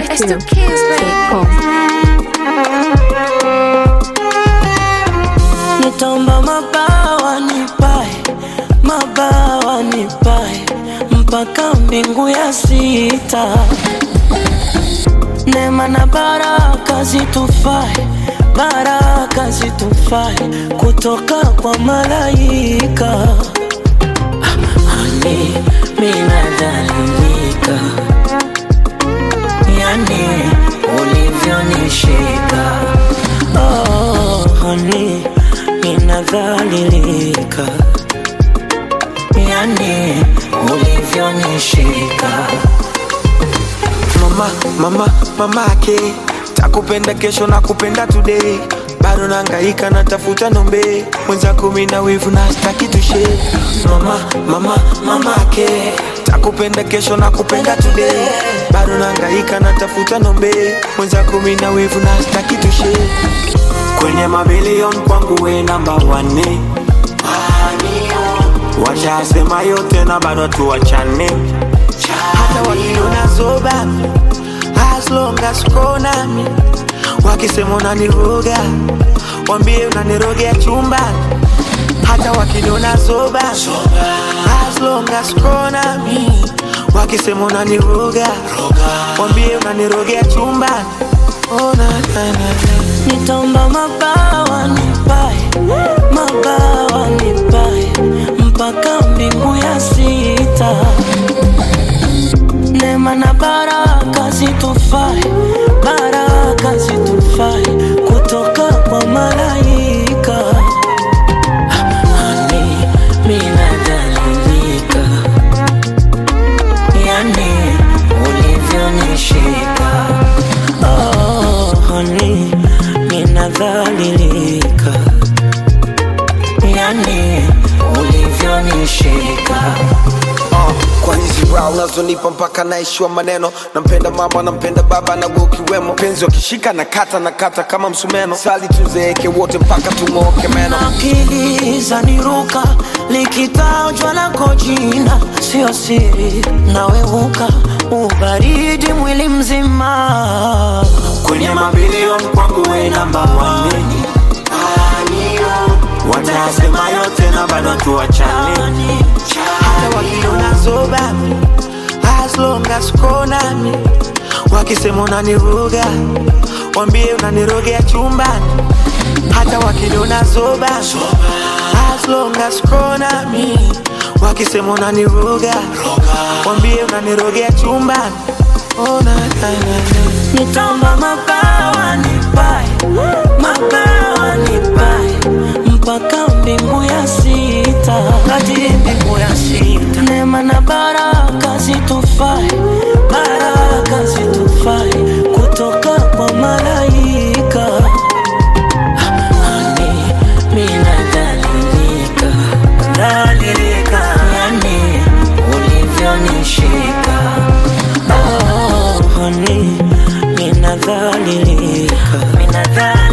It's the kids, baby. Nitomba mabawa nipae, mabawa nipae mpaka mbingu ya sita. Neema na baraka zitufae, baraka zitufae kutoka kwa malaika. Hani mina dhalilika, yani ulivyonishika oh, hani ninadhalilika, yani ulivyonishika mama mama mamake takupenda kesho na kupenda today bado nangaika natafuta nombe mwenzako mina wivu na staki tushe mama mama mamake takupenda kesho na kupenda today bado nangaika natafuta nombe mwenzako mina wivu na staki tushe kwenye mabilion kwangu we namba wane washasema yote na bado tuwachane hata wakiona zoba as long as uko nami wakisema unaniroga wambie unanirogea chumbani hata wakiniona zoba as long as uko nami wakisema unaniroga wambie unanirogea chumbani oh, na, na, na, na. Nitomba mabawa nipae, mabawa nipae mpaka mbingu ya sita. Neema na baraka zitufae, baraka zitufae kutoka kwa malaika. Hani mina dhalilika, yani ulivyonishika oh, hani ninadhalilika, yani ulivyonishika Uh, kwa hizi raha unazonipa mpaka naishiwa maneno nampenda mama nampenda baba na wewe ukiwemo penzi wakishika na kata na kata kama msumeno sali tuzeeke wote mpaka tung'ooke meno akili zaniruka likitajwa lako jina sio siri naweuka ubaridi mwili mzima kwenye mabilioni kwangu we namba wane watasema yote na bado tuwachane hata wakiona zoba as long as uko nami wakisema unaniroga wambie unanirogea chumbani hata wakiniona zoba as long as uko nami wakisema unaniroga wambie unanirogea chumbani oh, na, na, na, na. nitamba mabawa nipae mabawa nipae mpaka mbingu ya sita hadi mbingu ya sita neema na baraka zitufae baraka zitufae kutoka kwa malaika hani mina dhalilika dhalilika yani ulivyonishika oh, hani ninadhalilika ninadhalilika